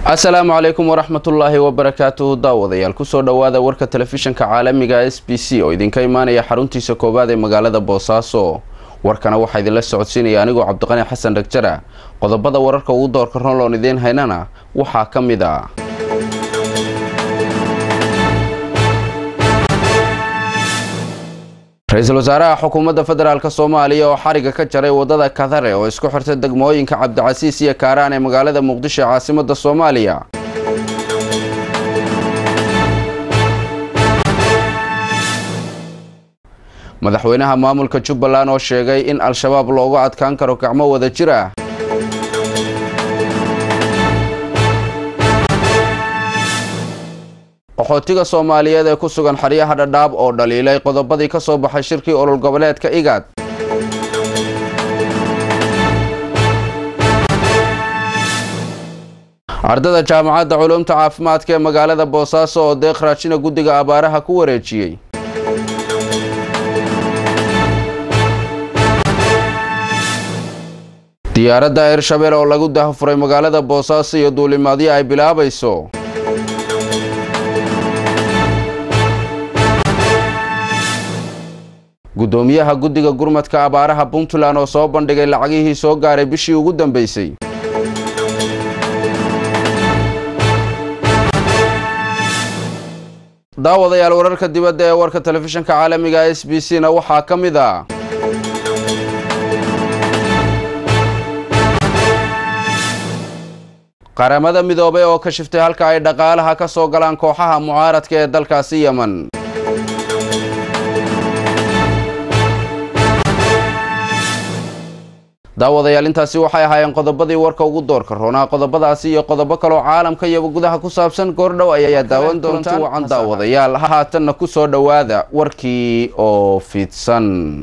asalaamu calaykum waraxmatullaahi wabarakaatuhu daawadayaal kusoo dhowaada warka telefishanka caalamiga s b c oo idinka imaanaya xaruntiisa koowaad ee magaalada boosaaso warkana waxaa idinla socodsiinaya anigoo cabdiqani xasan dhagjara qodobada wararka ugu doorka ronloon idiin haynana waxaa ka mid a ra-iisul wasaaraha xukuumadda federaalk soomaaliya oo xariga ka jaray wadada kadare oo isku xirta degmooyinka cabdicasiis iyo kaaraan ee magaalada muqdisho ee caasimadda soomaaliya madaxweynaha maamulka jubbaland oo sheegay in al-shabaab loogu adkaan karo gacmo wada jir ah qaxootiga soomaaliyeed ee ku sugan xeryaha dhadhaab oo dhaliilay qodobadii ka soo baxay shirkii olol goboleedka igaad ardada jaamacadda culuumta caafimaadka ee magaalada boosaaso oo deeq raajina guddiga abaaraha ku wareejiyey diyaaradda hirshabelle oo lagu dahafuray magaalada boosaaso iyo duulimaadyo ay bilaabayso guddoomiyaha guddiga gurmadka abaaraha puntland oo soo bandhigay lacagihii soo gaaray bishii ugu dambeysay daawadayaal wararka dibadda ee warka telefishanka caalamiga s b c na waxaa ka mid a qaramada midoobay oo ka shiftay halka ay dhaqaalaha ka soo galaan kooxaha mucaaradka ee dalkaasi yemen daawadayaal intaasi waxay ahaayeen qodobadii warka ugu doorka roonaa qodobadaasi iyo qodobo kaloo caalamka iyo gudaha ku saabsan goordhow ayaa daawan doonta wacan daawadayaal haatanna ku soo dhowaada warkii oo fidsan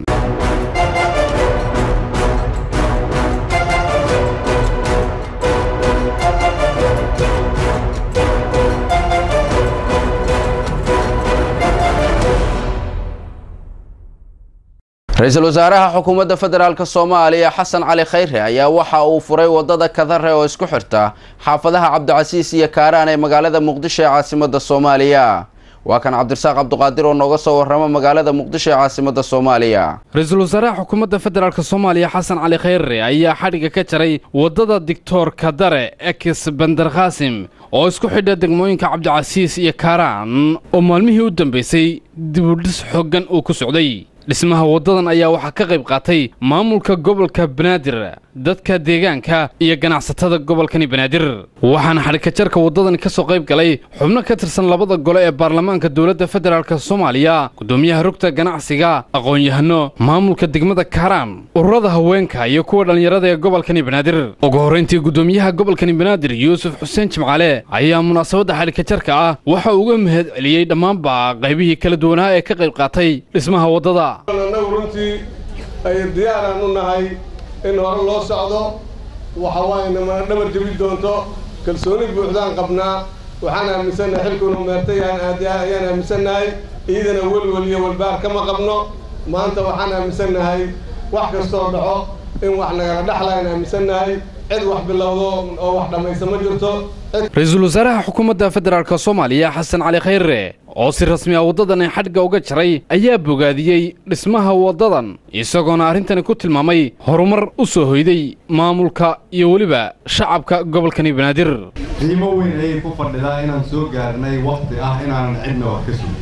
ra-iisul wasaaraha xukuumadda federaalk soomaaliya xasan cali khayre ayaa waxa uu furay wadada kadare oo isku xirta xaafadaha cabdicasiis iyo kaaraan ee magaalada muqdisho ee caasimadda soomaaliya waa kan cabdirasaaq cabduqaadir oo nooga soo warrama magaalada muqdisho ee caasimadda soomaaliya ra-iisul wasaaraha xukuumadda federaalk soomaaliya xasan cali khayre ayaa xadhigga ka jaray waddada dictor kadare ex bandar khaasim oo isku xidha degmooyinka cabdicasiis iyo kaaraan oo maalmihii u dambaysay dibudhis xooggan uu ku socday dhismaha waddadan ayaa waxaa ka qayb qaatay maamulka gobolka banaadir dadka deegaanka iyo ganacsatada gobolkani banaadir waxaana xadhikajarka waddadani ka soo qayb galay xubno ka tirsan labada gole ee baarlamaanka dowladda federaalk soomaaliya guddoomiyaha rugta ganacsiga aqoon-yahano maamulka degmada kaaraan ururada haweenka iyo kuwa dhallinyarada ee gobolkani banaadir ugu horrayntii guddoomiyaha gobolkani banaadir yuusuf xuseen jimcaale ayaa munaasabadda xadhikajarka ah waxa uga mahad celiyey dhammaanba qaybihii kala duwanaa ee ka qayb qaatay dhismaha waddada annagu runtii ay diyaaraan u nahay in hore loo socdo waxa waaye namana dhabar jebi doonto kalsooni buuxdaan qabnaa waxaan aaminsannahay xilkunu meertay ayaan aaminsannahay iyadana welwel iyo walbaar kama qabno maanta waxaan aaminsannahay wax kastoo dhaco in wax nagala dhexlaan aaminsannahay cid wax bilowdo oo wax dhammaysa ma jirto ra-iisul wasaaraha xukuumadda federaalk soomaaliya xasan cali khayre oo si rasmi ah waddadan xadhigga uga jaray ayaa bogaadiyey dhismaha waddadan isagoona arrintani ku tilmaamay horumar u soo hoyday maamulka iyo weliba shacabka gobolkani banaadir qiimo weyn ayay ku fadhidaa inaan soo gaarnay wakhti ah inaanan cidna wax ka sugin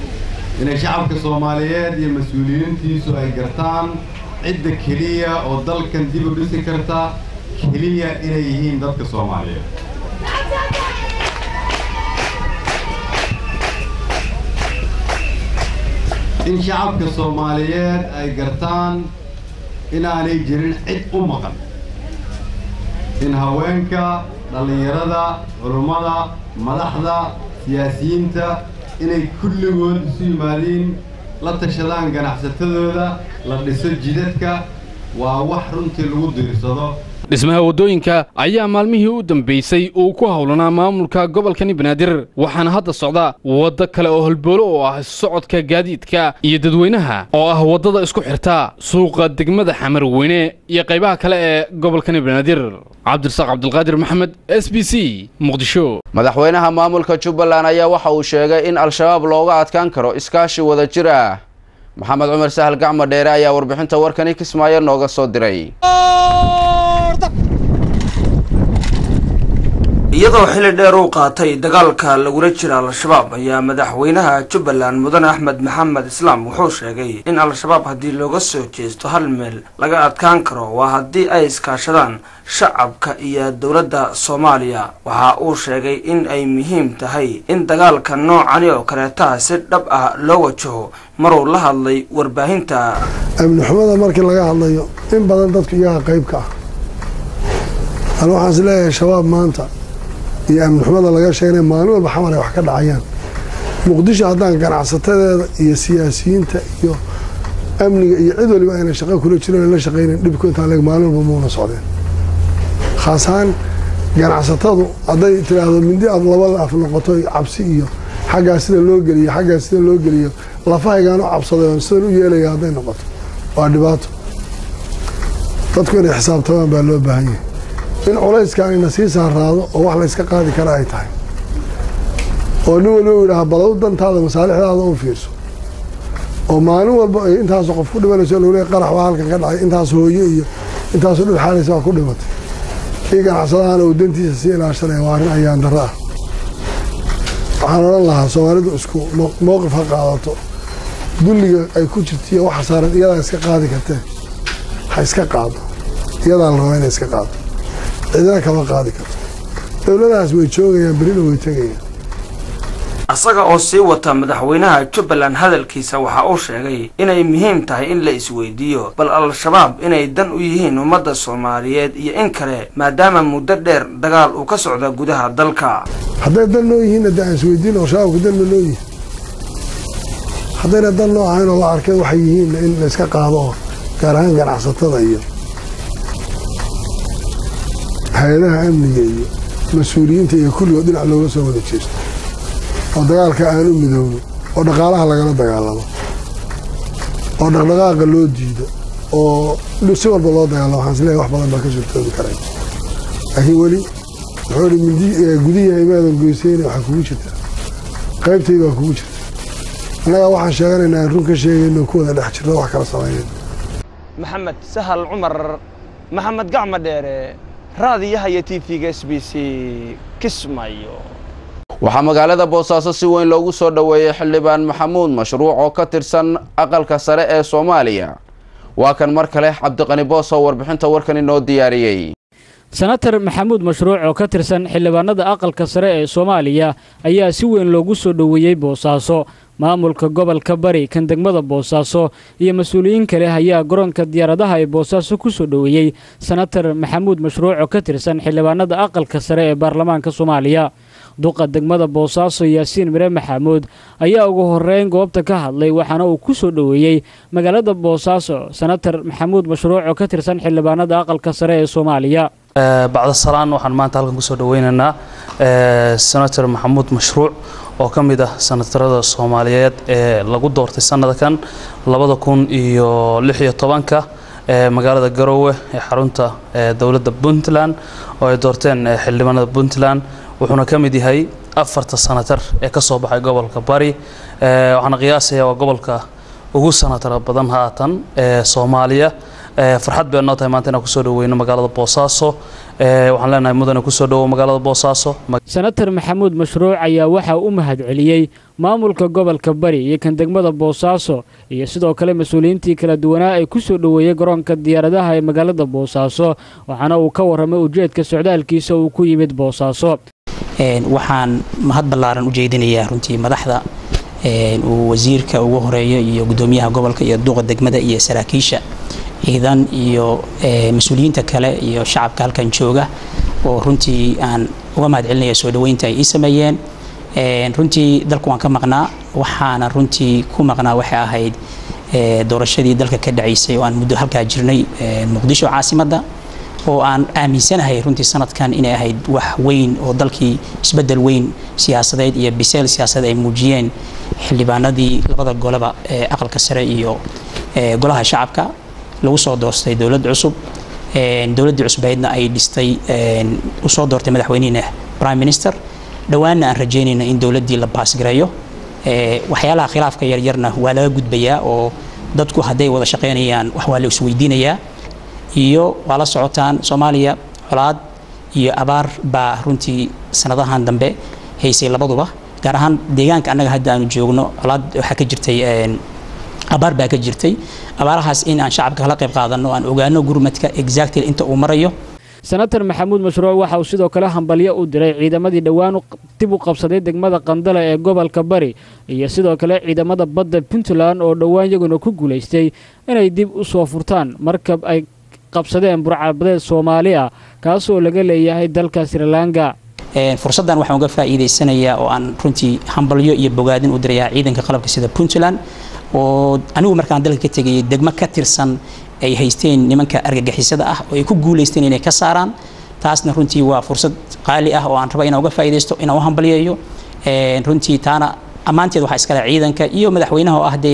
inay shacabka soomaaliyeed iyo mas-uuliyiintiisu ay gartaan cidda keliya oo dalkan dib u dhisi karta keliya inay yihiin dadka soomaaliyeed in shacabka soomaaliyeed ay gartaan inaanay jirin cid u maqan in haweenka dhallinyarada culummada madaxda siyaasiyiinta inay kulligood isu yimaadiin la tashadaan ganacsatadooda la dhiso jidadka waa wax runtii lagu diirsado dhismaha waddooyinka ayaa maalmihii u dambaysay uu ku howlanaa maamulka gobolkani banaadir waxaana hadda socda waddo kale oo holboolo oo ah socodka gaadiidka iyo dadweynaha oo ah waddada isku xirta suuqa degmada xamar weyne iyo qaybaha kale ee gobolkani banaadir cabdirasaaq cabdulqaadir maxamed s b c muqdisho madaxweynaha maamulka jubbaland ayaa waxa uu sheegay in al-shabaab looga adkaan karo iskaashi wada jir ah maxamed cumar sahal gacmo dheere ayaa warbixinta warkani kismaayo nooga soo diray iyadoo xili dheer uu qaatay dagaalka lagula jira al-shabaab ayaa madaxweynaha jubbaland mudane axmed maxamed islaam wuxuu sheegay in al-shabaab haddii looga soo jeesto hal meel laga adkaan karo waa haddii ay iskaashadaan shacabka iyo dowladda soomaaliya waxa uu sheegay in ay muhiim tahay in dagaalka noocani oo kaleetaha si dhab ah loo wajaho maruu la hadlay warbaahinta amni xumada markii laga hadlayo in badan dadku iyaga qayb ka ah an waxaan is leeyahay shabaab maanta iyo amni xumada laga sheegnay maalin walba xamar ay wax ka dhacayaan muqdisho haddaan ganacsatadeeda iyo siyaasiyiinta iyo amniga iyo cid waliba ayna shaqo kula jiroon la shaqaynayn dhibku intaa leeg maalin walba muuna socdeen khaas ahaan ganacsatadu hadday tiraahdo mindi aad labada af noqoto cabsi iyo xaggaa sida loo geliyo xaggaa sida loo geliyo lafahaygaan u cabsaday oon sidan u yeelaya hadday noqoto waa dhibaato dadku inay xisaabtamaan baa loo baahan yahay in culayskan ina sii saaraado oo wax layska qaadi kara ay tahay oo nin waliba u yidhaha balow dantaada masaalixdaada u fiirso oo maalin walba ay intaasoo qof ku dhimanayso lole qarax waa halkan ka dhacay intaas hooye iyo intaasoo dhul xaalaysa waa ku dhimatay ii ganacsadahana uu dantiisa sii ilaashanaya waa arrin ayaan darro ah waxaan odhan lahaa soomaalidu isku mowqif ha qaadato dulliga ay ku jirta iyo waxa saaran iyadaa iska qaadi kartee ha iska qaado iyadaa la rabaa inay iska qaado cidina kama qaadi karto dowladahaas way joogayaan berina way tegayaan asaga oo sii wata madaxweynaha jubbaland hadalkiisa waxa uu sheegay inay muhiim tahay in la isweydiiyo bal al-shabaab inay dan u yihiin ummadda soomaaliyeed iyo in kale maadaama muddo dheer dagaal uu ka socda gudaha dalka hadday dan noo yihiinna de aan isweydiin oo shabaabka danma noo yihin haddayna dan noo ahayn oo la arkay waxay yihiinna in layska qaado oo gaar ahaan ganacsatada iyo hay-adaha amniga iyo mas-uuliyiinta iyo kulligood dhinac looga soo wada jeesto oo dagaalka aan u midowno oo dhaqaalaha lagala dagaalamo oo dhaqdhaqaaqa loo diido oo si walba loo dagaalamo waxaan isleeyahay wax badan baa ka suurtoobi karay laakiin weli wuxuu ihi mindi gudiyahay maadan goysayna waxaa kugu jirta qaybtayda waa kugu jirta annagaa waxaan sheeganaynaa aan run ka sheegayno ku wada dhex jirno wax kala samaynayno maxamed sahal cumar maxamed gacmo dheere raadiyaha iyo t v-ga s b c kismaayo waxaa magaalada boosaaso si weyn loogu soo dhoweeyey xildhibaan maxamuud mashruuc oo ka tirsan aqalka sare ee soomaaliya waa kan mar kale cabdiqani boos oo warbixinta warkan inoo diyaariyey senatar maxamuud mashruuc oo ka tirsan xildhibaanada aqalka sare ee soomaaliya ayaa si weyn loogu soo dhoweeyey boosaaso maamulka gobolka bari kan degmada boosaaso iyo mas-uuliyiin kale ayaa garoonka diyaaradaha ee boosaaso ku soo dhoweeyey senatar maxamuud mashruuc oo ka tirsan xildhibaanada aqalka sare ee baarlamaanka soomaaliya duqa degmada boosaaso yaasiin mire maxamuud ayaa ugu horeyn goobta ka hadlay waxaana uu ku soo dhoweeyey magaalada boosaaso senatar maxamuud mashruuc oo ka tirsan xildhibaanada aqalka sare ee soomaaliya bacda salaan waxaan maanta halkan kusoo dhaweynaynaa senator maxamuud mashruuc oo ka mid ah senatarada soomaaliyeed ee lagu doortay sanadkan labada kun iyo lix iyo tobanka ee magaalada garoowe ee xarunta dowladda puntland oo ay doorteen xildhibaanada puntland wuxuuna ka mid yahay afarta sanatar ee ka soo baxay gobolka bari waxaana qiyaasaya waa gobolka ugu sanatara badan haatan ee soomaaliya farxad bay noo tahay maanta inaan kusoo dhaweyno magaalada boosaaso waxaan leenahay mudane kusoo dhawow magaalada boosaaso senatar maxamuud mashruuc ayaa waxaa u mahad celiyey maamulka gobolka bari iyo kan degmada boosaaso iyo sidoo kale mas-uuliyiintii kala duwanaa ay ku soo dhoweeyey garoonka diyaaradaha ee magaalada boosaaso waxaana uu ka warramay ujeedka socdaalkiisa uu ku yimid boosaaso waxaan mahad ballaaran u jeedinayaa runtii madaxda uu wasiirka ugu horeeyo iyo gudoomiyaha gobolka iyo duuqa degmada iyo saraakiisha ciidan iyo mas-uuliyiinta kale iyo shacabka halkan jooga oo runtii aan uga mahad celinaya soo dhaweynta ay ii sameeyeen runtii dalku waan ka maqnaa waxaana runtii ku maqnaa waxay ahayd doorashadii dalka ka dhacaysay oo aan muddo halkaa jirnay muqdisho caasimadda oo aan aaminsanahay runtii sanadkan inay ahayd wax weyn oo dalkii isbedel weyn siyaasadeed iyo biseel siyaasadeed ay muujiyeen xildhibaanadii labada goleba ee aqalka sare iyo golaha shacabka lagu soo doortay dowlad cusub dowladdii cusbeydna ay dhistay usoo doortay madaxweynihina prime minister dhowaanna aan rajeynayna in dowladdii la baasgareeyo waxyaalaha khilaafka yaryarna waa laga gudbayaa oo dadku hadday wada shaqaynayaan wax waa la isweydiinayaa iyo waa la socotaan soomaaliya colaad iyo abaar baa runtii sanadahan dambe haysay labaduba gaar ahaan deegaanka annaga hadda aanu joogno colaad waxaa ka jirtay abaar baa ka jirtay abaarahaas in aan shacabka kala qayb qaadano aan ogaano gurmadka exactly inta uu marayo senator maxamuud mashruuc waxa uu sidoo kale hambalyo u diray ciidamadii dhowaan dib u qabsaday degmada qandala ee gobolka bari iyo sidoo kale ciidamada badda puntland oo dhowaan iyaguna ku guulaystay inay dib u soo furtaan markab ay qabsadeen burcabadeed soomaali ah kaasoo laga leeyahay dalka srilanka fursaddan waxaan uga faa'iidaysanayaa oo aan runtii hambalyo iyo bogaadin u dirayaa ciidanka qalabka sida puntland oo anigu markaan dalka ka tegayay degmo ka tirsan ay haysteen nimanka argagixisada ah oo ay ku guulaysteen inay ka saaraan taasna runtii waa fursad qaali ah oo aan raba inaan uga faa'iidaysto inaan u hambalyeeyo runtii taana ammaanteed waxaa iskale ciidanka iyo madaxweynaha oo ah dee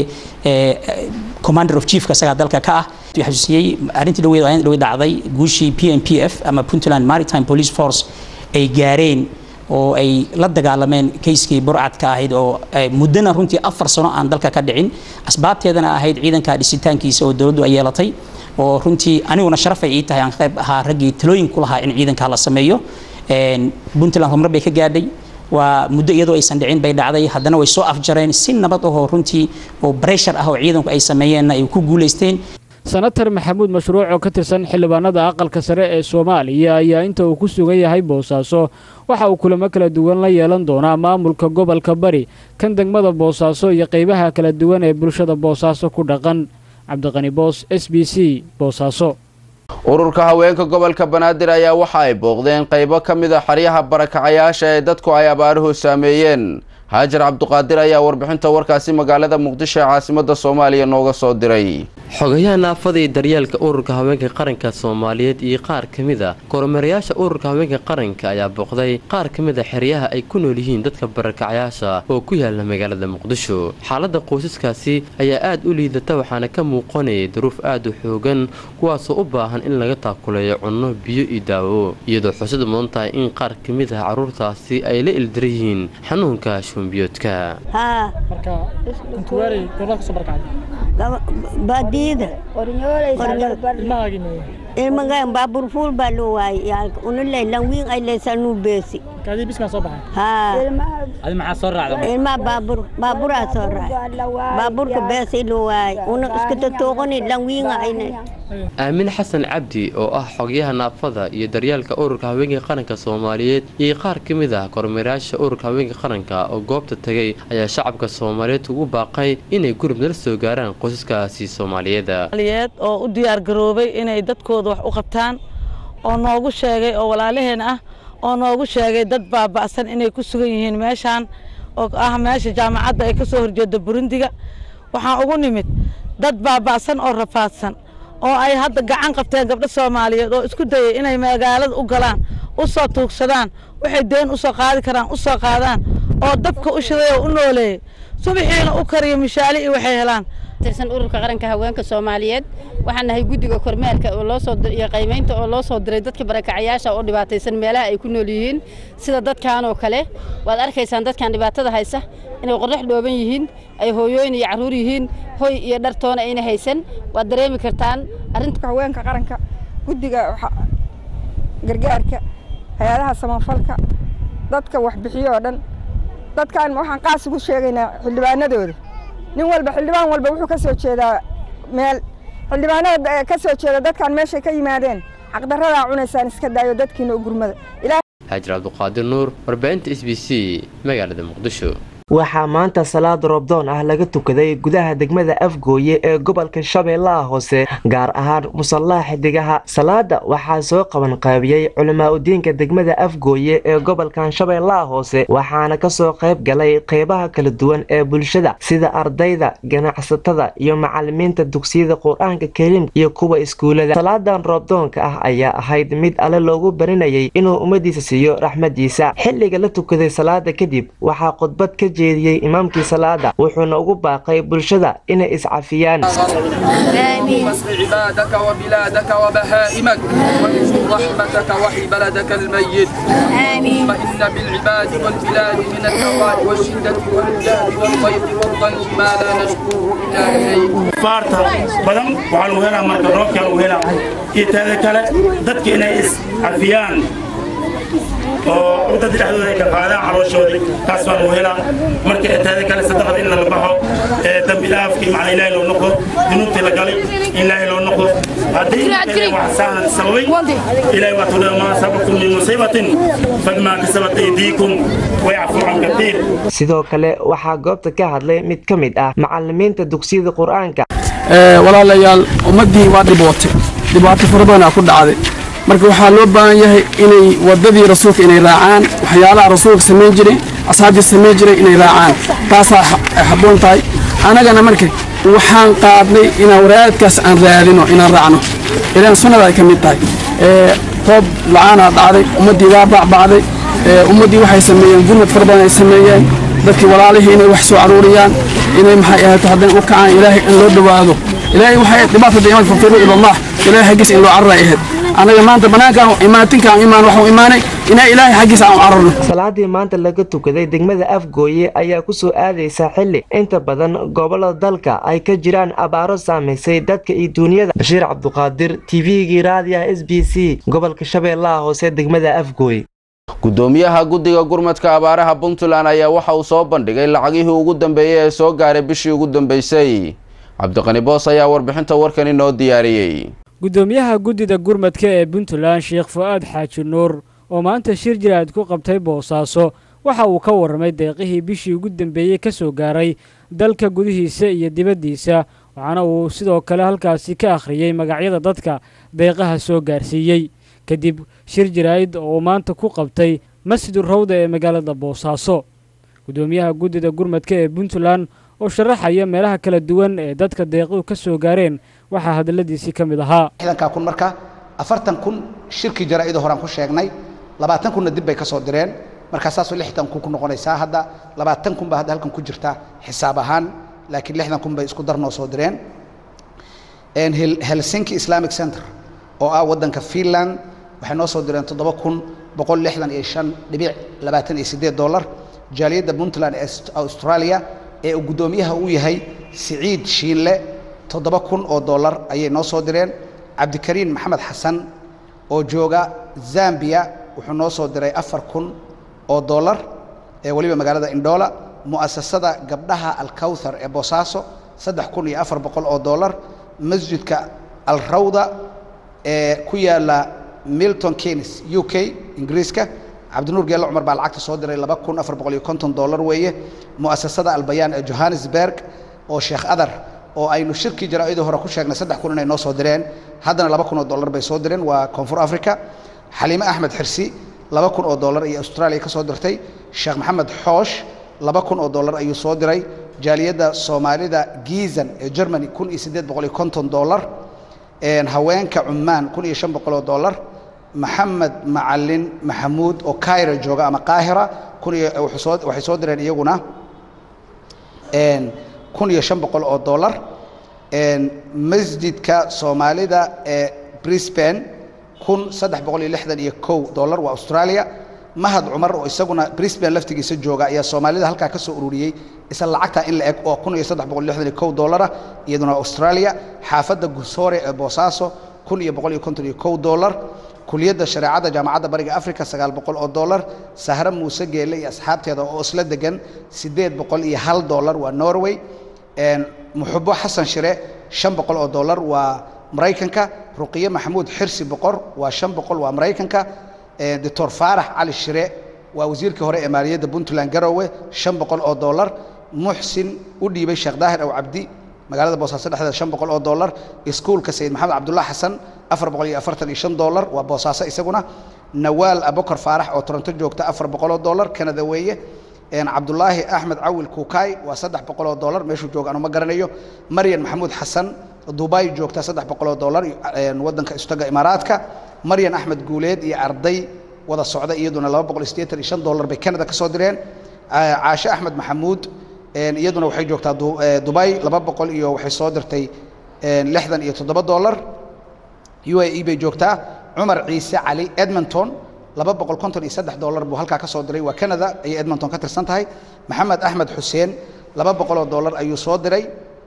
commander of chiefka isagaa dalka ka ah xasuusiyey arrintii dhaweyd dhaweyd dhacday guushii p m p f ama puntland maritime police force ay gaareen oo ay la dagaalameen kayskii burcadka ahayd oo muddana runtii afar sano aan dalka ka dhicin asbaabteedana ahayd ciidanka dhisitaankiisa oo dowladdu ay yeelatay oo runtii aniguna sharafay ii tahay aan qayb ahaa raggii talooyin ku lahaa in ciidanka la sameeyo puntland horumar bay ka gaadhay waa muddo iyadoo aysan dhicin bay dhacday haddana way soo afjareen si nabad ahoo runtii oo breshar ah oo ciidanku ay sameeyeenna ay ku guulaysteen senatar maxamuud mashruuc oo ka tirsan xildhibaanada aqalka sare ee soomaaliya ayaa inta uu ku sugan yahay boosaaso waxa uu kulamo kala duwan la yeelan doonaa maamulka gobolka bari kan degmada boosaaso iyo qaybaha kala duwan ee bulshada boosaaso ku dhaqan cabdiqani boos s b c boosaaso ururka haweenka gobolka banaadir ayaa waxa ay booqdeen qaybo ka mid a xeryaha barakacayaasha ee dadku ay abaaruhu saameeyeen haajar cabduqaadir ayaa warbixinta warkaasi magaalada muqdisho ee caasimada soomaaliya nooga soo diray xogayaha naafada iyo daryeelka ururka haweenka qaranka soomaaliyeed iyo qaar ka mid a kormeerayaasha ururka haweenka qaranka ayaa booqday qaar ka mid a xeryaha ay ku nool yihiin dadka barakacayaasha oo ku yaala magaalada muqdisho xaaladda qoysaskaasi ayaa aad u liidata waxaana ka muuqanayay duruuf aad u xoogan kuwaasoo u baahan in laga taakuleeyo cunno biyo iyo daawo iyadoo xusad mudan tahay in qaar ka mid ah carruurtaasi ay la ildiran yihiin xanuunka shumbiyoodka baadiyada ilmagan baabur fuul baa loo waayay yaalka unale lanwiin ay leysanuu beesi ilmaa baabur baaburaa soo raacay baaburka beesi loo waayay una iska tatooqani lanwiinga ayna aamin xasan cabdi oo ah xogyaha naafada iyo daryeelka ururka haweenka qaranka soomaaliyeed iyo qaar ka mid ah kormeerayaasha ururka haweenka qaranka oo goobta tegay ayaa shacabka soomaaliyeed ugu baaqay inay gurub nala soo gaaraan qoysaskaasi soomaaliyeed oo u diyaar garoobay inay dadkooda wax u qabtaan oo noogu sheegay oo walaalaheen ah oo noogu sheegay dad baaba'san inay ku sugan yihiin meeshaan oo ah meesha jaamacadda ay ka soo horjeedda burundiga waxaan ugu nimid dad baaba'san oo rafaadsan oo ay hadda gacan qabteen gabdho soomaaliyeed oo isku dayay inay magaalada u galaan u soo tuugsadaan waxay deen u soo qaadi karaan u soo qaadaan oo dabka u shiday oo u nooleeyey subaxiina u kariyo mishaali iyo waxay helaan tirsan ururka qaranka haweenka soomaaliyeed waxaan nahay guddiga kormeerka oo loo soo iyo qiimaynta oo loo soo diray dadka barakacayaasha oo dhibaataysan meelaha ay ku nool yihiin sida dadkan oo kale waad arkaysaan dadkan dhibaatada haysa inay qorrax dhooban yihiin ay hooyooyin iyo carruur yihiin hoy iyo dhartoona ayna haysan waad dareemi kartaan arrinta haweenka qaranka guddiga gargaarka hay-adaha samafalka dadka waxbixiyo oo dhan dadkan waxaan qaas ugu sheegaynaa xildhibaanadooda nin walba xildhibaan walba wuxuu ka soo jeedaa meel xildhibaanada ka soo jeeda dadkan meeshay ka yimaadeen xaqdarradaa cunaysaan iska daayo dadkiina u gurmada xaajir cabduqaadir nuur warbaahinta s b c magaalada muqdisho waxaa maanta salaad roobdoon ah laga tukaday gudaha degmada afgooye ee gobolka shabeellaha hoose gaar ahaan musallaha xidigaha salaada waxaa soo qaban qaabiyey culimaa udiinka degmada afgooye ee gobolkan shabeellaha hoose waxaana kasoo qayb galay qeybaha kala duwan ee bulshada sida ardayda ganacsatada iyo macalimiinta dugsiyada qur-aanka kariimka iyo kuwa iskuulada salaadan roobdoonka ah ayaa ahayd mid alle loogu barinayay inuu ummadiisa siiyo raxmadiisa xilliga la tukaday salaada kadib waxaa khudbad ka jeediyey imaamkii salaada wuxuuna ugu baaqay bulshada inay iscafiyaan واسق عبادك وبلادك وبهائمك وانشر رحمتك وحي بلدك الميت اللهم إن بالعباد والبلاد من الهواء والشدة والجهد والضيق والضنك ما لا نشكوه إلا إليك faarta badan waxaa lagu helaa marka roobkaa lagu helaa iyo teeda kale dadka inay iscafiyaan oo dad dhexdooda ay ka qaadaan calooshooda taas baa lagu helaa marka teeda kale sadaqada in laga baxo ee dambi dhaafkii macna ilaahay loo noqdo dunuubtii la galay in ilaahay loo noqdo haddii wax saanan sababay ilaahay waa tudhaa maa sababtum min musiibatin fadmaa kasabat aydiikum wayacfu can katiir sidoo kale waxaa goobta ka hadlay mid ka mid ah macalimiinta dugsiyada qur-aanka walaalayaal ummaddii waa dhibootay dhibaato fara badanaa ku dhacday marka waxaa loo baahan yahay inay waddadii rasuulka inay raacaan waxyaalaha rasuulka samayn jiray asxaabtii samayn jiray inay raacaan taasaa ay habboon tahay annagana marka waxaan qaadnay inaan waraadkaas aan raadino inaan raacno ilaan sunnada ay ka mid tahay roob la-aanaa dhacday ummaddii waa bacbacday ummaddii waxay sameeyeen gurmad fara badan ay sameeyeen dadkii walaalihii inay wax soo aruuriyaan inay maxay ahaato haddana u kacaan ilaahay in loo dhowaado ilaahay waxay dhibaatada imaan fafiru ilallah ilaahay xaggiisa in loo cararay ahayd anaga maanta banaankaan imaatinkaan imaan waxuu imaanay inaa ilaahay xaggiisa aan u cararno salaadii maanta laga tukaday degmada afgooye ayaa kusoo aadaysa xilli inta badan gobolada dalka ay ka jiraan abaaro saamaysay dadka iyo duunyada bashiir cabduqaadir tvgii raadiyaha s b c gobolka shabeellaha hoose degmada afgooye gudoomiyaha guddiga gurmadka abaaraha puntland ayaa waxa uu soo bandhigay lacagihii ugu dambeeyey ee soo gaaray bishii ugu dambeysay cabdiqani boos ayaa warbixinta warkani noo diyaariyey gudoomiyaha guddida gurmadka ee puntland sheekh fu-aad xaaji nuur oo maanta shir jiraad ku qabtay boosaaso waxa uu ka warramay deeqihii bishii ugu dambeeyey ka soo gaaray dalka gudihiisa iyo dibaddiisa waxaana uu sidoo kale halkaasi ka akhriyey magacyada dadka deeqaha soo gaarsiiyey kadib shir jaraa'id oo uu maanta ku qabtay masjidu rawda ee magaalada boosaaso gudoomiyaha guddida gurmadka ee puntland oo sharaxaya meelaha kala duwan ee dadka deequhu ka soo gaareen waxaa hadalladiisii ka mid ahaa xdanka kun marka afartan kun shirkii jaraa'ida horaan ku sheegnay labaatan kunna dib bay ka soo direen markaa saasoo lixdan kun ku noqonaysaa hadda labaatan kun baa hadda halkan ku jirta xisaab ahaan laakiin lixdan kun bay isku darnoo soo direen helsinki islamic center oo ah waddanka finland waxay noo soo direen toddoba kun boqol lixdan iyo shan dhibic labaatan iyo siddeed dollar jaaliyadda puntland ee australia ee uu guddoomiyaha uu yahay siciid shiinle toddoba kun oo dollar ayay noo soo direen cabdikariin maxamed xasan oo jooga zambia wuxuu noo soo diray afar kun oo dollar ee weliba magaalada indhoola mu'asasada gabdhaha alkawthar ee boosaaso saddex kun iyo afar boqol oo dollar masjidka alrawda ee ku yaala milton keynes u k ingiriiska cabdinuur geelle cumar baa lacagta soo diray laba kun afar boqol iyo konton dollar weeye mu'asasada albayaan ee johannesburg oo sheekh adar oo aynu shirkii jaraa'idii hore ku sheegnay saddex kun inay noo soo direen haddana laba kun oo dollar bay soo direen waa koonfur africa xaliime axmed xirsi laba kun oo dollar ayay australia ka soo dirtay sheekh maxamed xoosh laba kun oo dollar ayuu soo diray jaaliyadda soomaalida giizan ee germany kun iyo siddeed boqol iyo konton dollar haweenka cumaan kun iyo shan boqol oo dollar maxamed macalin maxamuud oo kaira jooga ama qaahira kun iyo wuxuu soo waxay soo direen iyaguna kun iyo shan boqol oo dollar masjidka soomaalida ee brisbane kun saddex boqol iyo lixdan iyo kow dollar waa australia mahad cumar oo isaguna brisbane laftigiisa jooga ayaa soomaalida halkaa ka soo ururiyey isla lacagtaa in la eg oo kun iyo saddex boqol lixdan iyo kow dollara iyaduna australia xaafadda gusoore ee boosaaso kun iyo boqol iyo konton iyo kow dollar kuliyadda shareecadda jaamacadda bariga africa sagaal boqol oo dollar sahre muuse geelle iyo asxaabteeda oo isla degan siddeed boqol iyo hal dollar waa norway muxubo xasan shire shan boqol oo dollar waa maraykanka ruqiye maxamuud xirsi boqor waa shan boqol waa maraykanka doctor faarax cali shire waa wasiirkii hore ee maaliyadda puntland garowe shan boqol oo dollar muxsin u dhiibay sheekh daahir aw cabdi magaalada boosaaso dhexdeeda shan boqol oo dollar iskuulka sayid maxamed cabdullah xasan afar boqol iyo afartan iyo shan dollar waa boosaaso isaguna nawaal abokar faarax oo toronto joogta afar boqol oo dollar kanada weeye cabdulaahi axmed cawil kuukaay waa saddex boqol oo dollar meeshuu jooga anu ma garanayo maryan maxamuud xasan dubai joogta saddex boqol oo dollar waddanka istaga imaaraadka maryan axmed guuleed iyo arday wada socda iyaduna laba boqol sideetan iyo shan dollar bay canada ka soo direen caashe axmed maxamuud iyaduna waxay joogtaa dubai laba boqol iyo waxay soo dirtay lixdan iyo toddoba dollar u a e bay joogtaa cumar ciise cali edmonton laba boqol konton iyo saddex dollar buu halkaa ka soo diray waa canada ayay edmonton ka tirsan tahay maxamed axmed xuseen laba boqol oo dollar ayuu soo diray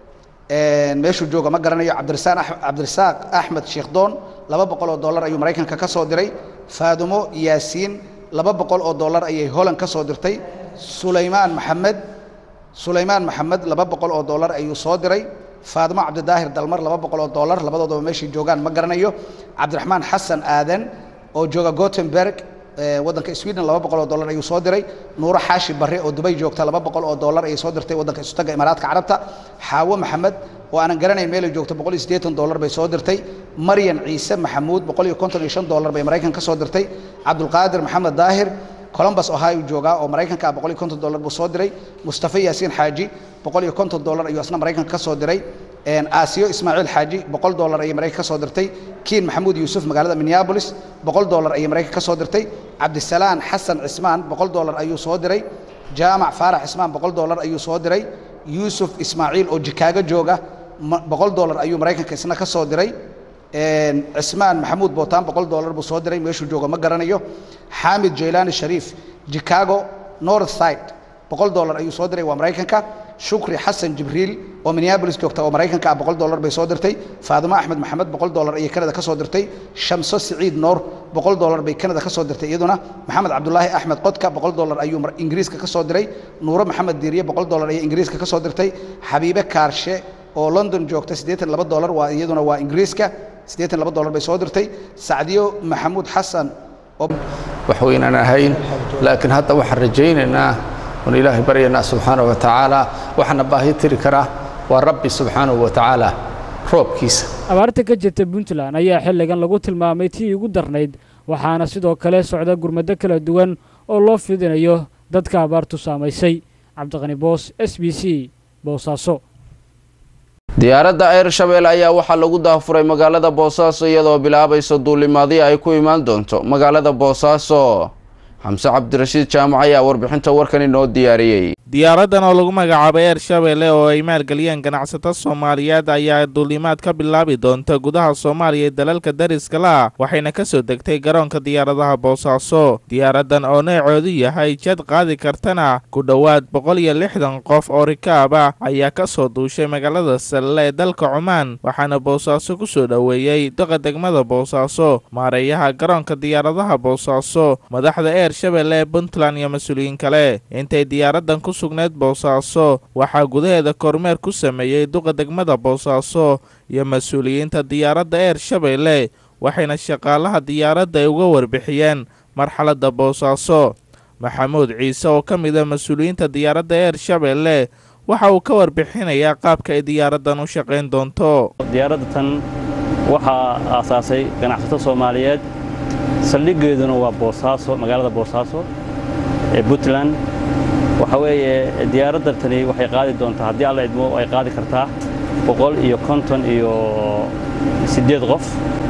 meeshuu jooga ma garanayo cabdirasaaq cabdirasaaq axmed sheekhdoon laba boqol oo dollar ayuu maraykanka ka soo diray faadumo yaasiin laba boqol oo dollar ayay holland ka soo dirtay sulaymaan maxamed sulaymaan maxamed laba boqol oo dollar ayuu soo diray faadimo cabdidaahir dalmar laba boqol oo dollar labadoodaba meeshay joogaan ma garanayo cabdiraxmaan xasan aadan oo jooga gotemberg waddanka sweden laba boqol oo dollar ayuu soo diray nuuro xaashi barre oo dubay joogta laba boqol oo dollar ayay soo dirtay waddanka isutaga imaaraadka carabta xaawo maxamed oo aanan garanayn meelay joogto boqol iyo siddeetan dollar bay soo dirtay maryan ciise maxamuud boqol iyo konton iyo shan dollar bay maraykan ka soo dirtay cabdulqaadir maxamed daahir columbus ohio joogaa oo maraykanka ah boqol iyo konton dollar buu soo diray mustafa yaasiin xaaji boqol iyo konton dollar ayuu asna maraykanka ka soo diray aasiyo ismaaciil xaaji boqol dollar ayay maraykan ka soo dirtay kiin maxamuud yuusuf magaalada minneabolis boqol dollar ayay maraykan ka soo dirtay cabdisalaan xasan cismaan boqol dollar ayuu soo diray jaamac faarax cismaan boqol dollar ayuu soo diray yuusuf ismaaciil oo jikaago jooga boqol dollar ayuu maraykanka isna ka soo diray cismaan maxamuud bootaan boqol dollar buu soo diray meeshuu jooga ma garanayo xaamid jaylaani shariif chicago north side boqol dollar ayuu soo diray waa maraykanka shukri xasan jibriil oo minneabolis joogta oo maraykanka ah boqol dollar bay soo dirtay faadimo axmed maxamed boqol dollar ayay canada ka soo dirtay shamso siciid noor boqol dollar bay canada ka soo dirtay iyaduna maxamed cabdulaahi axmed qodka boqol dollar ayuu ingiriiska ka soo diray nuuro maxamed diiriye boqol dollar ayay ingiriiska ka soo dirtay xabiibe kaarshe oo london joogta siddeetan laba dollar waa iyaduna waa ingiriiska siddeetan laba dollar bay soo dirtay sacdiyo maxamuud xasan wax weynaan ahayn laakiin hadda waxaan rajaynaynaa oon ilaahay baryaynaa subxaana wa tacaala waxaana baahi tiri karaa waa rabbi subxaanahu wa tacaala roobkiisa abaarta ka jirta puntland ayaa xilligan lagu tilmaamay tii ugu darnayd waxaana sidoo kale socda gurmado kala duwan oo loo fidinayo dadka abaartu saamaysay cabdiqani boos s b c boosaaso diyaaradda airshabelle ayaa waxaa lagu daafuray magaalada boosaaso iyadoo bilaabaysa duulimaadii ay ku imaan doonto magaalada boosaaso xamse cabdirashiid jaamac ayaa warbixinta warkan inoo diyaariyey diyaaraddan oo lagu magacaabay ershabelle oo ay maalgeliyeen ganacsato soomaaliyeed ayaa duulimaad ka bilaabi doonta gudaha soomaaliya ee dalalka dariska la waxayna ka soo degtay garoonka diyaaradaha boosaaso diyaaraddan oo neecoodu yahay jad qaadi kartana ku dhowaad boqol iyo lixdan qof oo rikaab ah ayaa ka soo duushay magaalada salle ee dalka cumaan waxaana boosaaso ku soo dhoweeyey doqa degmada boosaaso maareeyaha garoonka diyaaradaha boosaaso madaxda ershabelle ee puntland iyo mas-uuliyiin kale intay diyaaraddan ku sugneed boosaaso waxaa gudaheeda kormeer ku sameeyey duqa degmada boosaaso iyo mas-uuliyiinta diyaaradda ershabelle waxayna shaqaalaha diyaaradda ay uga warbixiyeen marxaladda boosaaso maxamuud ciise oo ka mid a mas-uuliyiinta diyaaradda ershabelle waxa uu ka warbixinayaa qaabka ay diyaaraddan u shaqayn doonto diyaaradda tan waxaa aasaasay ganacsato soomaaliyeed saldhiggeeduna waa boosaaso magaalada boosaaso ee puntland waxa weeye diyaaradda tani waxay qaadi doontaa haddii alla idmo ay qaadi kartaa boqol iyo konton iyo siddeed qof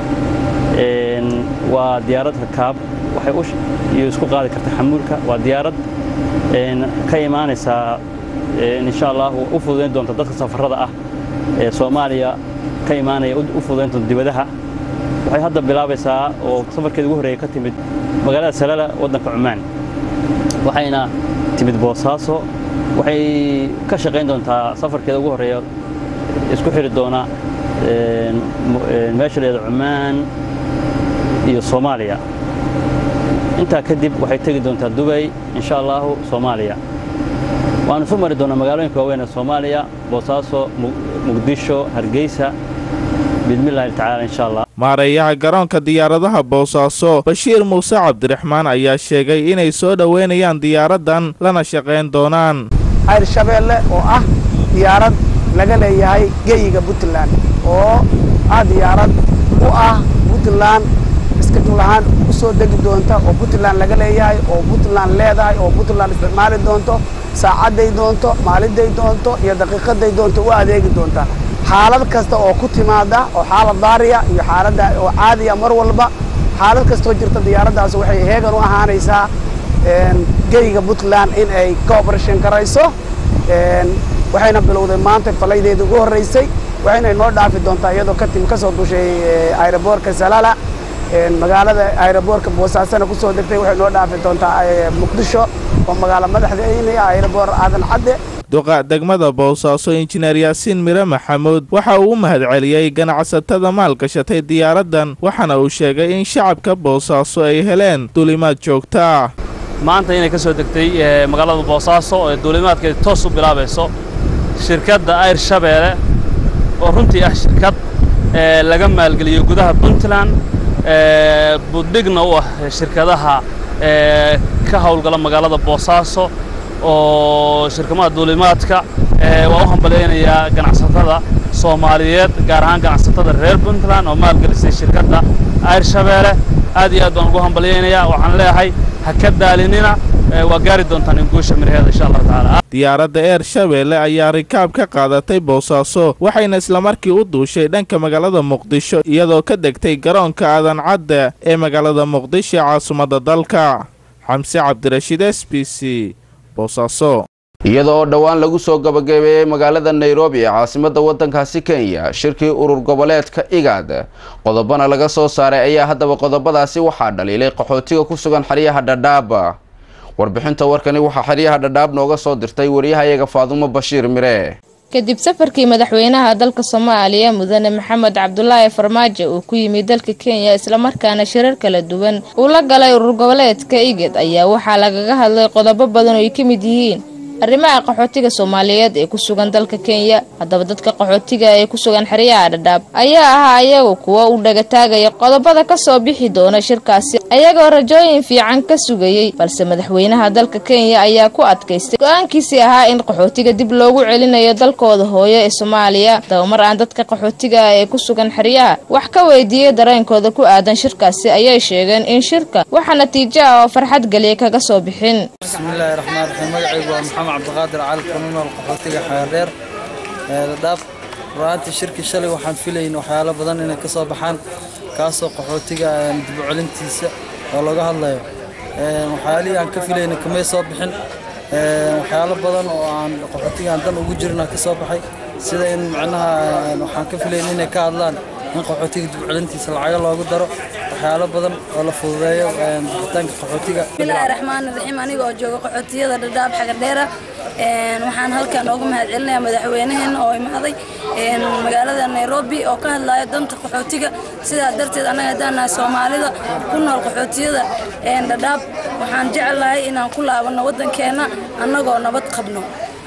waa diyaarad rakaab waxay iyo isku qaadi kartaa xamuulka waa diyaarad ka imaanaysaa insha allah u fududayn doonta dadka safarrada ah ee soomaaliya ka imaanaya u fududayn doonta dibadaha waxay hadda bilaabaysaa oo safarkeeda ugu horreeya ka timid magaalada salala waddanka cumaan waxayna timid boosaaso waxay ka shaqayn doontaa safarkeeda ugu horreeya isku xiri doona meesha leeda cumaan iyo soomaaliya intaa kadib waxay tegi doontaa dubay insha allahu soomaaliya waanu soo mari doonaa magaalooyinka waaweyn ee soomaaliya boosaaso muqdisho hargeysa biidmillahi tacaala insha allah maareeyaha garoonka diyaaradaha boosaaso bashiir muuse cabdiraxmaan ayaa sheegay inay soo dhoweynayaan diyaaraddan lana shaqayn doonaan ayr shabeelle oo ah diyaarad laga leeyahay geyiga puntland oo ah diyaarad u ah puntland iskajul ahaan u soo degi doonta oo puntland laga leeyahay oo puntland leedahay oo puntland isticmaali doonto saacadday doonto maalinday doonto iyo daqiiqaday doonto u adeegi doonta xaalad kasta oo ku timaada oo xaalad daariya iyo xaaladda oo caadiya mar walba xaalad kastoo jirta diyaaraddaas waxay heegan u ahaanaysaa geyiga puntland in ay cooperation garayso waxayna bilowday maanta falaydeeda ugu horreysay waxayna inoo dhaafi doontaa iyadoo ka timi kasoo dushay aeroboortka salala magaalada aeroboortka boosaasana kusoo degtay waxay noo dhaafi doontaa muqdisho oo magaalo madaxdeena aeroboor aadan cadde duqa degmada boosaaso injineer yaasiin mire maxamuud waxa uu u mahadceliyey ganacsatada maalgashatay diyaaraddan waxaana uu sheegay in shacabka boosaaso ay heleen duulimaad joogtaa maanta inay ka soo degtay magaalada boosaaso ee duulimaadkeeda toos u bilaabayso shirkadda ayr shabeelle oo runtii ah shirkad laga maalgeliyo gudaha puntland buddhigna u ah shirkadaha ka howlgala magaalada boosaaso oo shirkamaha duulimaadka waa u hambalyaynayaa ganacsatada soomaaliyeed gaar ahaan ganacsatada reer puntland oo maalgelisay shirkadda ayr shabeelle aad iyo aad baan ugu hambalyaynayaa waxaan leeyahay ha ka daalinina waa gaari doontaan in guusha miraheeda insha allahu tacaala diyaaradda eer shabeelle ayaa rikaab ka qaadatay boosaaso waxayna islamarkii u duushay dhanka magaalada muqdisho iyadoo ka degtay garoonka aadan cadde ee magaalada muqdisho ee caasimadda dalka xamse cabdirashiid s b c boosaaso iyada oo dhowaan lagu soo gabagabeeyey magaalada nairobi ee caasimadda waddankaasi kenya shirkii urur goboleedka igaad qodobana laga soo saaray ayaa haddaba qodobadaasi waxaa dhaliilay qaxootiga ku sugan xeryaha dhadhaab warbixinta warkani waxaa xeryaha dhadhaab nooga soo dirtay wariyahayaga faadumo bashiir mire kadib safarkii madaxweynaha dalka soomaaliya mudane maxamed cabdulaahi farmaajo uu ku yimid dalka kenya islamarkaana shirar kala duwan uu la galay urur goboleedka igad ayaa waxaa lagaga hadlay qodobo badan oo ay ka mid yihiin arrimaha qaxootiga soomaaliyeed ee ku sugan dalka kenya haddaba dadka qaxootiga ee ku sugan xeryaha dhadhaab ayaa ahaa ayagu kuwa u dhagataagaya qodobada ka soo bixi doona shirkaasi ayagoo rajooyin fiican ka sugayey balse madaxweynaha dalka kenya ayaa ku adkaystay go-aankiisii ahaa in qaxootiga dib loogu celinayo dalkooda hooyo ee soomaaliya dabamar aan dadka qaxootiga ah ee ku sugan xeryaha wax ka weydiiyey dareenkooda ku aadan shirkaasi ayay sheegeen in shirka waxa natiijo ah oo farxad geliya kaga soo bixin bismillaahi raxmaan raxiim magacaygu waa maxamed cabdiqaadir cali kanunool qaxootiga xeerdheer dhadhaab ra'aantii shirkii shalay waxaan filayn waxyaalo badan inay ka soo baxaan kaasoo qaxootiga dib u celintiisa oo laga hadlayo waxyaalihii aan ka filayna kamay soo bixin waxyaalo badan oo aan qaxootiga aan dan ugu jirna ka soo baxay sida in macnaha waxaan ka filayn inay ka hadlaan in qaxootiga dib u celintiisa lacago loogu daro waxyaalo badan oo la fududeeyo bixitaanka qaxootiga bismillaahi raxmaani raxiim aniga oo jooga qaxootiyada dhadhaab xagardheera waxaan halkan uga mahadcelinayaa madaxweynaheena oo imaaday magaalada nairobi oo ka hadlaya danta qaxootiga sidaa darteed annaga haddaan nahay soomaalida ku nool qaxootiyada dhadhaab waxaan jecelahay inaan ku laabanno waddankeenna annagoo nabad qabno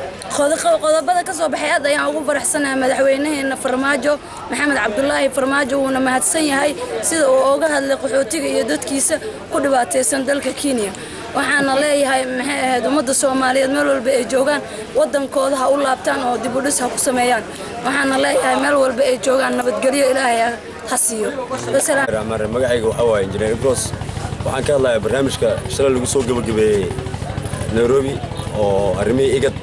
qodobada ka soo baxay aad ayaan ugu faraxsanahay madaxweynaheena farmaajo maxamed cabdulaahi farmaajo wuuna mahadsan yahay sida uu uga hadlay qaxootiga iyo dadkiisa ku dhibaataysan dalka kenya waxaana leeyahay maxay ahayd ummadda soomaaliyeed meel walba ay joogaan waddankooda ha u laabtaan oo dib u dhis ha ku sameeyaan waxaana leeyahay meel walba ay joogaan nabadgelyo ilaahay ha siiyo magacayga waxaa waaye injineer ibros waxaan ka hadlayaa barnaamijka shalay lagu soo gebagabeeyey nairobi oo arrimihii igad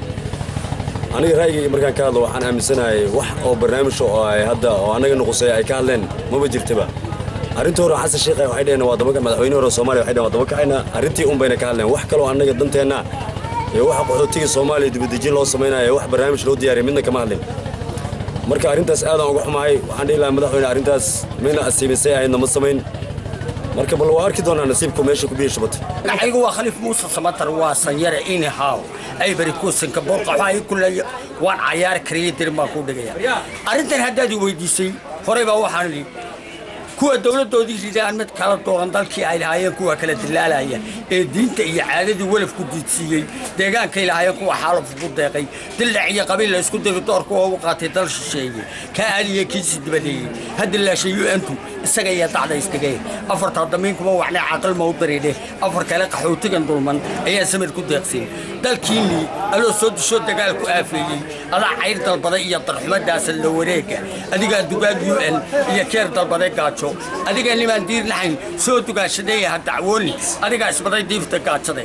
aniga ra'yigayga markaan ka hadlo waxaan aaminsanahay wax oo barnaamij oo ay hadda oo annaga nuqusay ay ka hadleen maba jirtaba arrintii hore xasan sheekh waxay dhaheen waa dabanka madaxweyne hore Soomaaliya waxay dhaheen waa dabankacayna arrintii un bayna ka hadleen wax kale oo annaga danteenna iyo waxa qaxootiga Soomaaliya dibadejin loo samaynayo wax barnaamij loo diyaariyay midna kama hadlin marka arrintaas aad aan uga xumahay waxaan dhihi lahaa madaxweyne arrintaas mayna asiibisay ahaydna ma samayn marka bal waa arki doonaa nasiibku meesha ku biyo shubatay magacaygu waa khaliif muuse samatar waa sanyare inihaw ay bari kuusanka boorqa waxaa ii kuleeya waan cayaari karaya dirin baan kuu dhigaya arrintan haddaad i weydiisay horey baa waxaan idhi kuwa dowladdoodii ridaan mid kala dooran dalkii ay lahaayeen kuwa kala dilaalaya ee diinta iyo caadadii welaf ku diidsiiyey deegaankay lahaayeen kuwa xaalaf ugu deeqay dillac iyo qabiil la isku diri doorka oo u qaatay dal shisheeye kaa aaliya kiisi dibadeeyey hadda laashay un-tu isaga iyo dacda isdhigay afartaa damiin kuma waxnay caqal ma u daridhe afar kale qaxootigan dulman ayaa samir ku deeqsay dalkiinnii aloo soo dushoo dagaal ku aafeeyey adaa cayr dalbaday iyo darxumadaasa la wareega adigaa dugaag u n iyo keer dalbaday gaajo adigaa nimaan diir lahayn soo dugaashadeeya ha dacwooni adigaa isbaday diifta gaajade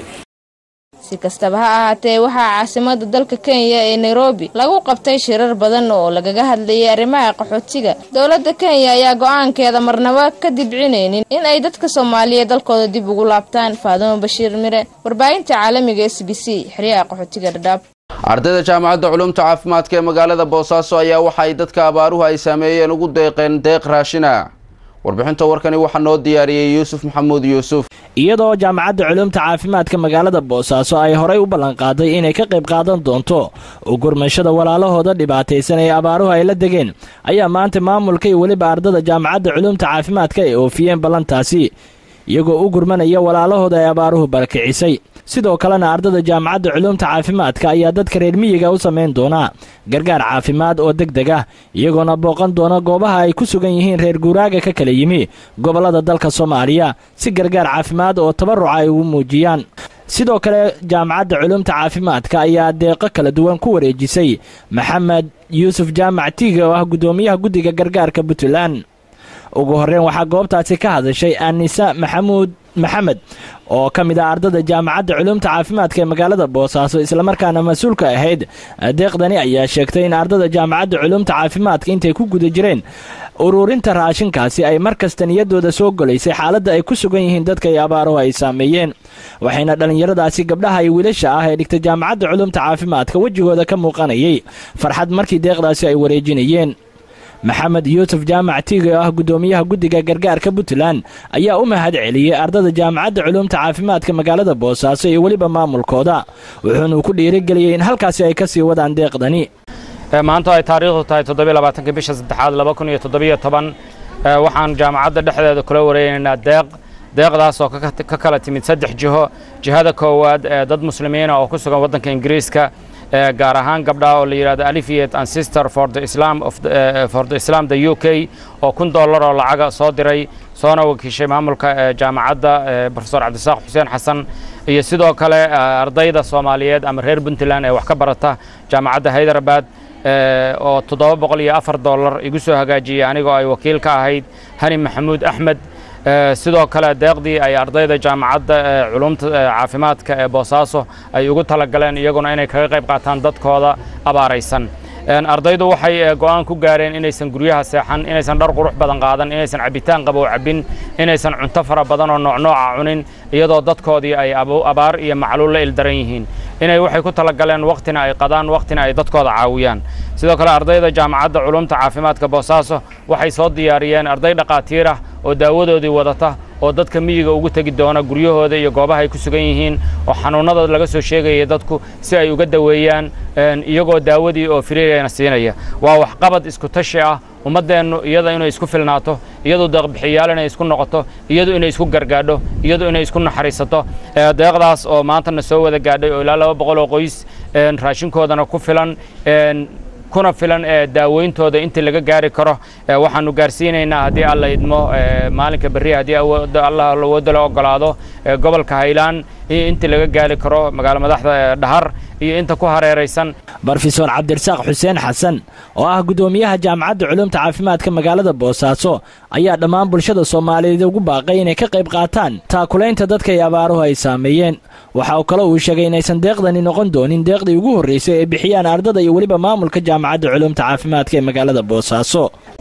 si kastaba ha ahaatee waxaa caasimada dalka kenya ee nairobi lagu qabtay shirar badan oo lagaga hadlayay arrimaha qaxootiga dowladda kenya ayaa go-aankeeda marnaba ka dibcinaynin in ay dadka soomaaliya dalkooda dib ugu laabtaan faadumo bashiir mire warbaahinta caalamiga s b c xeryaha qaxootiga dhadhaab ardayda jaamacadda culumta caafimaadka ee magaalada boosaaso ayaa waxa ay dadka abaaruhu ay saameeyeen ugu deeqeen deeq raashina warbixinta warkani waxaa noo diyaariyey yuusuf maxamuud yuusuf iyadoo jaamacadda culumta caafimaadka magaalada boosaaso ay horay u ballanqaaday inay ka qayb qaadan doonto u gurmashada walaalahooda dhibaataysan ee abaaruhu ay la degeen ayaa maanta maamulka iyo weliba ardada jaamacadda culumta caafimaadka ay oofiyeen ballantaasi iyagoo u gurmanaya walaalahooda ay abaaruhu barakicisay sidoo kalena ardada jaamacadda culumta caafimaadka ayaa dadka reer miyiga u samayn doonaa gargaar caafimaad oo deg deg ah iyagoona booqan doona goobaha ay ku sugan yihiin reer guuraaga ka kala yimi gobollada dalka soomaaliya si gargaar caafimaad oo tabaruca ay ugu muujiyaan sidoo kale jaamacadda culumta caafimaadka ayaa deeqo kala duwan ku wareejisay maxamed yuusuf jaamac tiiga oo ah guddoomiyaha guddiga gargaarka puntland ugu horreyn waxaa goobtaasi ka hadashay anisa maxamuud maxamed oo ka mid ah ardada jaamacadda culumta caafimaadka ee magaalada boosaaso islamarkaana mas-uulka ahayd deeqdani ayaa sheegtay in ardada jaamacadda culumta caafimaadka intay ku guda jireen ururinta raashinkaasi ay mar kasta niyaddooda soo golaysay xaaladda ay ku sugan yihiin dadka ay abaaruhu ay saameeyeen waxayna dhallinyaradaasi gabdhaha iyo wiilasha ah ee dhigta jaamacadda culumta caafimaadka wejigooda ka muuqanayay farxad markii deeqdaasi ay wareejinayeen maxamed yuusuf jaamac tiiga oo ah guddoomiyaha guddiga gargaarka puntland ayaa u mahad celiyey ardada jaamacadda culumta caafimaadka magaalada boosaaso iyo weliba maamulkooda wuxuuna ku dhiirigeliyey in halkaasi ay ka sii wadaan deeqdani maanta ay taariikhdu tahay toddobylabaatanka bisha saddexaad laba kun iyo toddobiyo toban waxaan jaamacadda dhexdeeda kula wareegaynaa deeq deeqdaas oo ka kala timid saddex jiho jihada koowaad ee dad muslimiina oo ku sugan waddanka ingiriiska gaar ahaan gabdhaha oo la yidhahdo alifiyate and sister for the islam of the, uh, for the islam the u k oo kun dollar oo lacaga soo diray soona wakiishay maamulka jaamacadda profesor cabdisaaq xuseen xasan iyo sidoo kale ardayda soomaaliyeed ama reer puntland ee wax ka barata jaamacadda haydarabad oo toddoba boqol iyo afar dollar igu soo hagaajiyey anigoo ay wakiil ka ahayd hani maxamuud axmed sidoo kale deeqdii ay ardayda jaamacadda culumta caafimaadka ee boosaaso ay ugu talagaleen iyaguna inay kaga qayb qaataan dadkooda abaaraysan ardaydu waxay go'aan ku gaareen inaysan guryaha seexan inaysan dhar qurux badan qaadan inaysan cabitaan qabow cabbin inaysan cunto fara badan oo noocnooca cunin iyadoo dadkoodii ay abaar iyo macluul la ildaran yihiin inay waxay ku talagaleen wakhtina ay qadaan wakhtina ay dadkooda caawiyaan sidoo kale ardayda jaamacadda culumta caafimaadka boosaaso waxay soo diyaariyeen arday dhaqaatiir ah oo daawadoodii wadata oo dadka miyiga ugu tegi doona guryahooda iyo goobaha ay ku sugan yihiin oo xanuunnada laga soo sheegaya dadku si ay uga daweeyaan iyagoo daawadii oo firiirayna siinaya waa waxqabad isku tashi ah ummaddeennu iyada inay isku filnaato iyadu deeqbixiyaal inay isku noqoto iyadu inay isku gargaadho iyadu inay isku naxariisato deeqdaas oo maantana soo wada gaadhay oo ilaa laba boqol oo qoys raashinkoodana ku filan kuna filan daaweyntooda intii laga gaari karo waxaanu gaarsiinaynaa haddii alla idmo maalinka berri haddii allah awoodda la ogolaado gobolka haylaan intii laga gaari karo magaalo madaxda dhahar iyo inta ku hareeraysan brofesor cabdirasaaq xuseen xasan oo ah guddoomiyaha jaamacadda culumta caafimaadka magaalada boosaaso ayaa dhammaan bulshada soomaaliyeed ugu baaqay inay ka qayb qaataan taakulaynta dadka ay abaaruhu ay saameeyeen waxa uu kale uu sheegay inaysan deeqdani noqon doonin deeqdii ugu horraysay ee bixiyaan ardada iyo weliba maamulka jaamacadda culumta caafimaadka ee magaalada boosaaso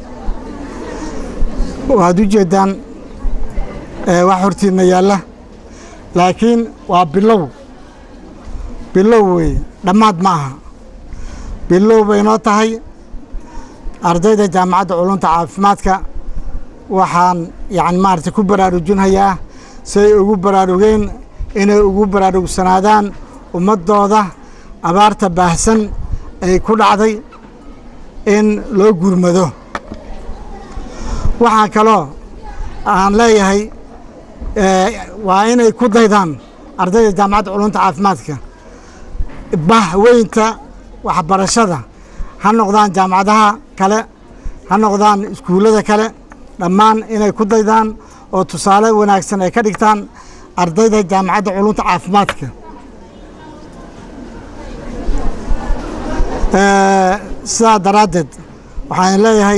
waxaad u jeeddaan wax hortiinna yaalla laakiin waa bilow bilow weeye dhammaad ma aha bilow bay noo tahay ardayda jaamacadda culumta caafimaadka waxaan yacni maaragtay ku baraarujinhayaa si ay ugu baraarugeen inay ugu baraarugsanaadaan ummaddooda abaarta baahsan ay ku dhacday in loo gurmado waxaan kaloo aan leeyahay waa inay ku daydaan ardayda jaamacadda culunta caafimaadka bah weynta waxbarashada ha noqdaan jaamacadaha kale ha noqdaan iskuullada kale dhammaan inay ku daydaan oo tusaale wanaagsan ay ka dhigtaan ardayda jaamacadda culunta caafimaadka sidaa daraaddeed waxaan leeyahay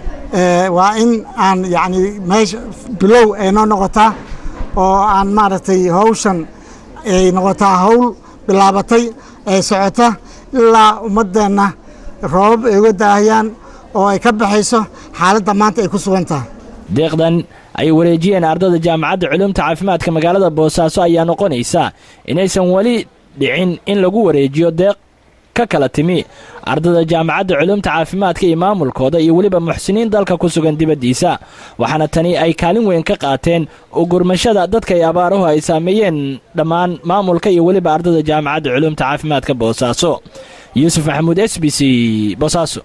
waa in aan yacni meesha bilow ay noo noqotaa oo aan maaragtay hawshan ay noqotaa hawl bilaabatay ee socota ilaa ummaddeenna roobab ay uga daahayaan oo ay ka baxayso xaaladda maanta ay ku sugan tahay deeqdan ay wareejiyeen ardada jaamacadda culumta caafimaadka magaalada boosaaso ayaa noqonaysa inaysan weli dhicin in lagu wareejiyo deeq ka kala timi ardada jaamacadda culumta caafimaadka iyo maamulkooda iyo weliba muxsiniin dalka ku sugan dibaddiisa waxaana tani ay kaalin weyn ka qaateen ugurmashada dadka ay abaaruhu ay saameeyeen dhammaan maamulka iyo weliba ardada jaamacadda culumta caafimaadka boosaaso yuusuf maxamuud s b c boosaaso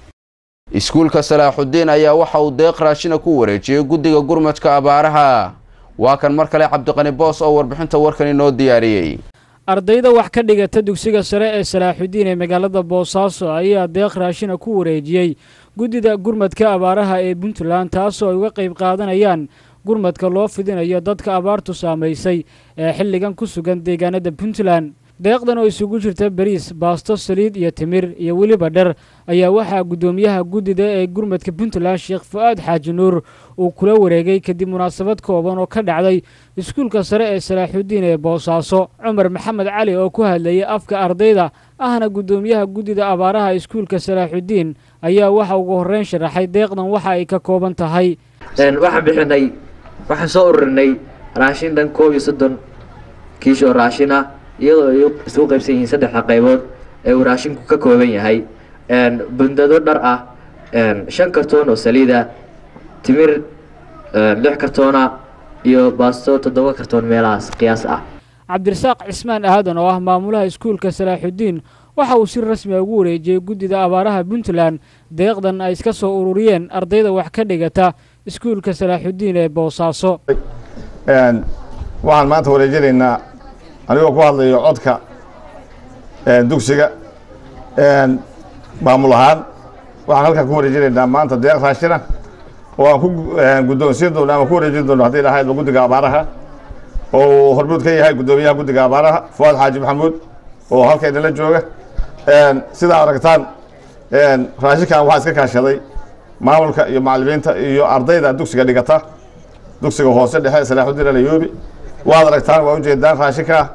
iskuulka salaaxudiin ayaa waxa uu deeq raashina ku wareejiyey guddiga gurmadka abaaraha waa kan mar kale cabdiqani boos oo warbixinta warkan inoo diyaariyey ardayda wax ka dhigata dugsiga sare ee salaaxudiin ee magaalada boosaaso ayaa deeq raashina ku wareejiyey guddida gurmadka abaaraha ee puntland taasoo ay uga qayb qaadanayaan gurmadka loo fidinayo dadka abaartu saamaysay ee xilligan ku sugan deegaanada puntland deeqdan oo isugu jirta bariis baasto saliid iyo timir iyo weliba dher ayaa waxaa guddoomiyaha guddida ee gurmadka puntland sheekh fu-aad xaaji nuur uu kula wareegay kadib munaasabad kooban oo ka dhacday iskuulka sare ee salaaxudiin ee boosaaso cumar maxamed cali oo ku hadlayay afka ardayda ahna guddoomiyaha guddida abaaraha iskuulka salaaxudiin ayaa waxa ugu horreyn sharaxay deeqdan waxa ay ka kooban tahay waxaan bixinay waxaan soo ururinay raashin dhan koob iyo soddon kiish oo raashin ah iyadoo ay isugu qaybsan yihiin saddexda qaybood ee uu raashinku ka kooban yahay bundado dhar ah shan kartoon oo saliida timir lix kartoona iyo baasto toddoba kartoon meelahaas qiyaas ah cabdirasaaq cismaan aadan oo ah maamulaha iskuulka salaaxudiin waxa uu si rasmi a ugu wareejiyey guddida abaaraha puntland deeqdan ay iska soo ururiyeen ardayda wax ka dhigata iskuulka salaaxudiin ee boosaaso waxaan maanta wareejinaynaa anigoo ku hadlayo codka dugsiga maamul ahaan waxaan halkan ku wareejinaynaa maanta deeq raashina oo aan ku guddoonsiin doono ama ku wareejin doono haddii lahaydba guddiga abaaraha oo hormuud ka yahay guddoomiyaha guddiga abaaraha fuaad xaaji maxamuud oo halka inala jooga sidaa aragtaan raashinkan waxaa iska kaashaday maamulka iyo macallimiinta iyo ardayda dugsiga dhigata dugsiga hoose dhexe salaaxudiin alayoobi waad aragtaan waa ujeedaan raashinka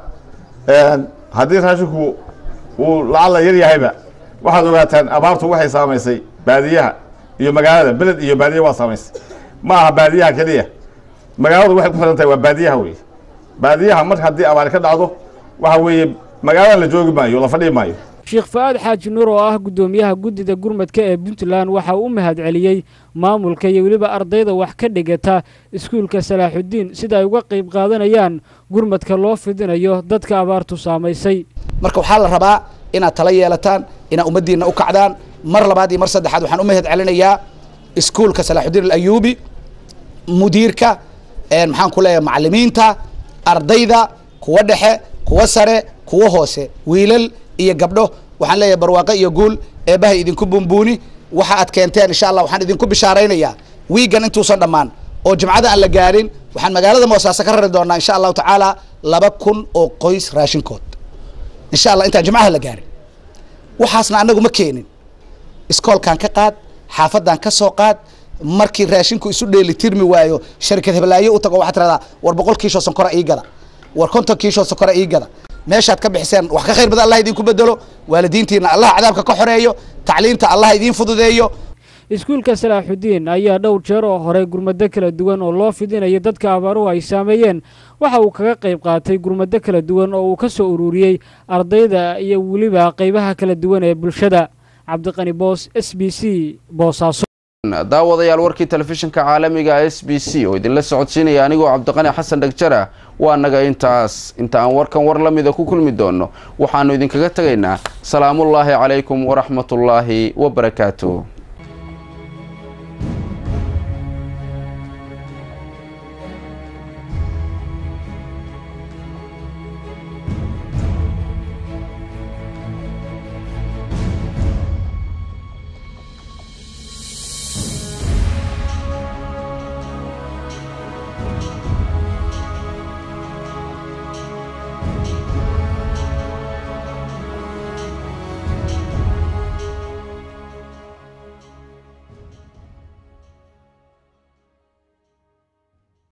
haddii raashinku uu lacalla yar yahayba waxaad ogaataan abaartu waxay saamaysay baadiyaha iyo magaalada beled iyo baadiya waa saamaysay ma aha baadiyaha keliya magaaladu waxay ku xiran tahay waa baadiyaha wey baadiyaha mar haddii abaari ka dhacdo waxa weeye magaaladan la joogi maayo la fadhii maayo sheekh fa-aad xaaji nuur oo ah guddoomiyaha guddida gurmadka ee puntland waxa uu u mahad celiyey maamulka iyo weliba ardayda wax ka dhigata iskuulka salaaxudiin sida ay uga qayb qaadanayaan gurmadka loo fidinayo dadka abaartu saamaysay marka waxaa la rabaa inaad tala yeelataan inaad ummaddiinna u kacdaan mar labaad iyo mar saddexaad waxaan u mahad celinayaa iskuulka salaaxudiin alayuubi mudiirka maxaan ku leeyahay macallimiinta ardayda kuwa dhexe kuwa sare kuwa hoose wiilal iyo gabdho waxaan leeyahay barwaaqo iyo guul eebbahay idinku bumbuuni waxa aad keenteen insha allah waxaan idinku bishaaraynayaa wiigan intuusan dhammaan oo jimcada aan la gaarin waxaan magaalada moosaaso ka rari doonaa insha allahu tacaala laba kun oo qoys raashinkood insha allah intaan jimcaha la gaarin waxaasna annagu ma keenin iskoolkan ka qaad xaafadan ka soo qaad markii raashinku isu dheeli tirmi waayo sharikad heblaayo u tago waxaad tiradaa war boqol kiishoo sonkora ii gada war konton kiishoo sonkora ii gada meeshaad ka bixiseen wax ka khayr badan allah idinku bedelo waalidiintiina allah cadaabka ka xoreeyo tacliinta allah idiin fududeeyo iskuulka salaaxudiin ayaa dhowr jeer oo hore gurmado kala duwan oo loo fidinayo dadka abaaruhu ay saameeyeen waxa uu kaga qayb qaatay gurmado kala duwan oo uu ka soo ururiyey ardayda iyo weliba qaybaha kala duwan ee bulshada cabdiqani boos s b c boosaaso daawadayaal warkii telefishinka caalamiga s b c oo idinla socodsiinaya anigoo cabdiqani xasan dhagjara waa naga intaas inta aan warkan war la mida ku kulmi doono waxaanu idinkaga tegaynaa salaamullaahi calaykum waraxmatullaahi wabarakaatu